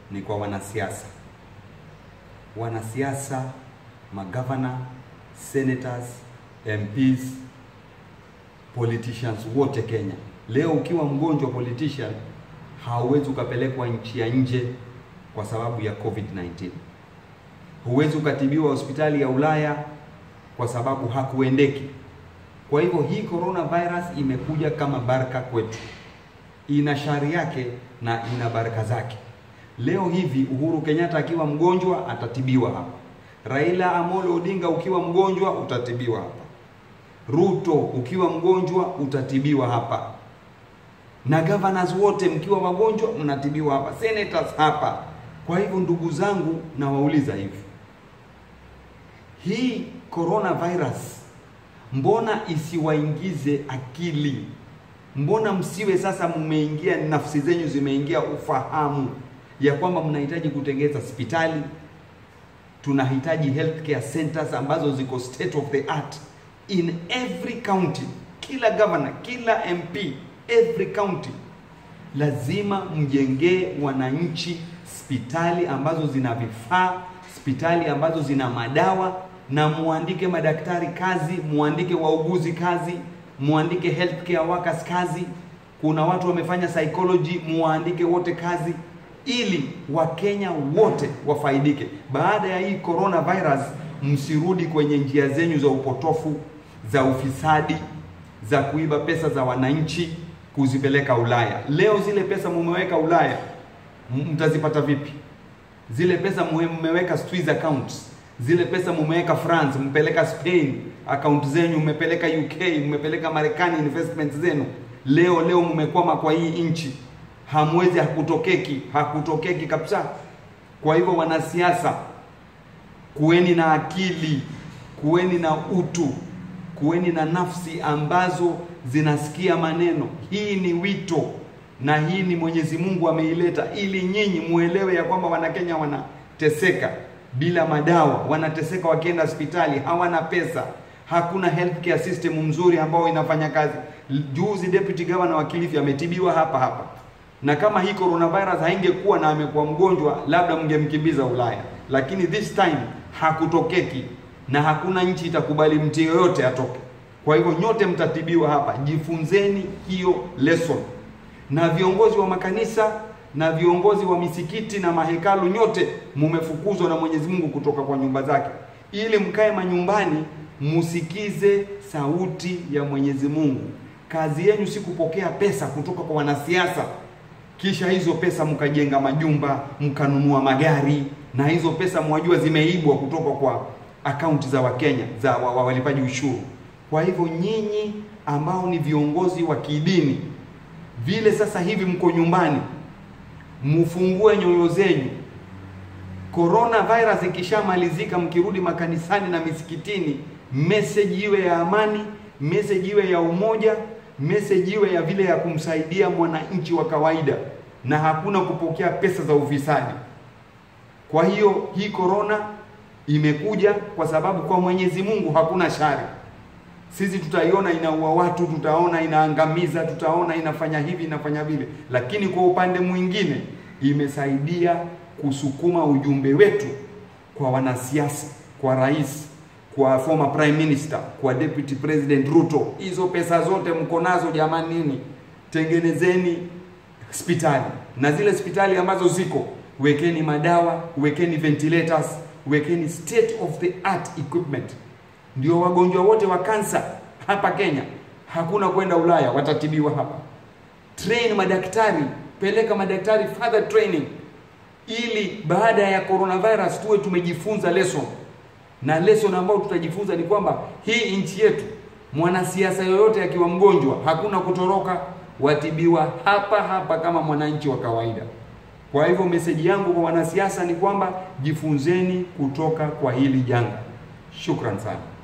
ni kwa wanasiasa, wanasiasa, magavana, senators, MPs, politicians wote Kenya. Leo ukiwa mgonjwa politician, hauwezi ukapelekwa nchi ya nje kwa sababu ya COVID-19. Huwezi ukatibiwa hospitali ya Ulaya kwa sababu hakuendeki. Kwa hivyo hii coronavirus imekuja kama baraka kwetu, ina shari yake na ina baraka zake. Leo hivi Uhuru Kenyatta akiwa mgonjwa atatibiwa hapa, Raila Amolo Odinga ukiwa mgonjwa utatibiwa hapa, Ruto ukiwa mgonjwa utatibiwa hapa, na governors wote mkiwa wagonjwa mnatibiwa hapa, senators hapa. Kwa hivyo ndugu zangu, nawauliza hivi, hii coronavirus mbona isiwaingize akili? Mbona msiwe sasa mmeingia, nafsi zenyu zimeingia ufahamu ya kwamba mnahitaji kutengeza hospitali, tunahitaji healthcare centers ambazo ziko state of the art in every county, kila governor, kila MP, every county lazima mjengee wananchi hospitali ambazo zina vifaa, hospitali ambazo zina madawa, na muandike madaktari kazi, muandike wauguzi kazi, muandike healthcare workers kazi. Kuna watu wamefanya psychology, muandike wote kazi, ili Wakenya wote wafaidike. Baada ya hii coronavirus, msirudi kwenye njia zenyu za upotofu, za ufisadi, za kuiba pesa za wananchi kuzipeleka Ulaya. Leo zile pesa mumeweka Ulaya, mtazipata vipi? Zile pesa mmeweka Swiss accounts, zile pesa mumeweka France, mpeleka Spain account zenyu, mmepeleka UK, mmepeleka Marekani investment zenu. Leo leo mmekwama kwa hii nchi, hamwezi, hakutokeki, hakutokeki kabisa. Kwa hivyo, wanasiasa, kuweni na akili, kuweni na utu, kuweni na nafsi ambazo zinasikia maneno. Hii ni wito na hii ni Mwenyezi Mungu ameileta ili nyinyi muelewe ya kwamba Wanakenya wanateseka bila madawa, wanateseka wakienda hospitali, hawana pesa, hakuna healthcare system mzuri ambao inafanya kazi. Juzi deputy governor wa Kilifi ametibiwa hapa hapa, na kama hii coronavirus haingekuwa na amekuwa mgonjwa, labda mngemkimbiza Ulaya, lakini this time hakutokeki na hakuna nchi itakubali mtu yoyote atoke. Kwa hivyo nyote mtatibiwa hapa, jifunzeni hiyo lesson. Na viongozi wa makanisa na viongozi wa misikiti na mahekalu, nyote mumefukuzwa na Mwenyezi Mungu kutoka kwa nyumba zake, ili mkae manyumbani, musikize sauti ya Mwenyezi Mungu. Kazi yenu si kupokea pesa kutoka kwa wanasiasa, kisha hizo pesa mkajenga majumba, mkanunua magari, na hizo pesa mwajua zimeibwa kutoka kwa akaunti za Wakenya za wa, wa, walipaji ushuru. Kwa hivyo nyinyi ambao ni viongozi wa kidini, vile sasa hivi mko nyumbani, mfungue nyoyo zenyu. Corona virus ikishamalizika, mkirudi makanisani na misikitini, message iwe ya amani, message iwe ya umoja, message iwe ya vile ya kumsaidia mwananchi wa kawaida, na hakuna kupokea pesa za ufisadi. Kwa hiyo hii corona imekuja kwa sababu kwa Mwenyezi Mungu hakuna shari. Sisi tutaiona inaua watu, tutaona inaangamiza, tutaona inafanya hivi inafanya vile, lakini kwa upande mwingine imesaidia kusukuma ujumbe wetu kwa wanasiasa, kwa rais, kwa former prime minister, kwa deputy president Ruto. Hizo pesa zote mko nazo jamani, nini, tengenezeni hospitali na zile hospitali ambazo ziko, wekeni madawa, wekeni ventilators, wekeni state of the art equipment ndio wagonjwa wote wa kansa hapa Kenya hakuna kwenda Ulaya, watatibiwa hapa. Train madaktari, peleka madaktari further training, ili baada ya coronavirus tuwe tumejifunza lesson, na lesson ambayo tutajifunza ni kwamba hii nchi yetu, mwanasiasa yoyote akiwa mgonjwa, hakuna kutoroka, watibiwa hapa hapa kama mwananchi wa kawaida. Kwa hivyo meseji yangu kwa wanasiasa ni kwamba jifunzeni kutoka kwa hili janga. Shukran sana.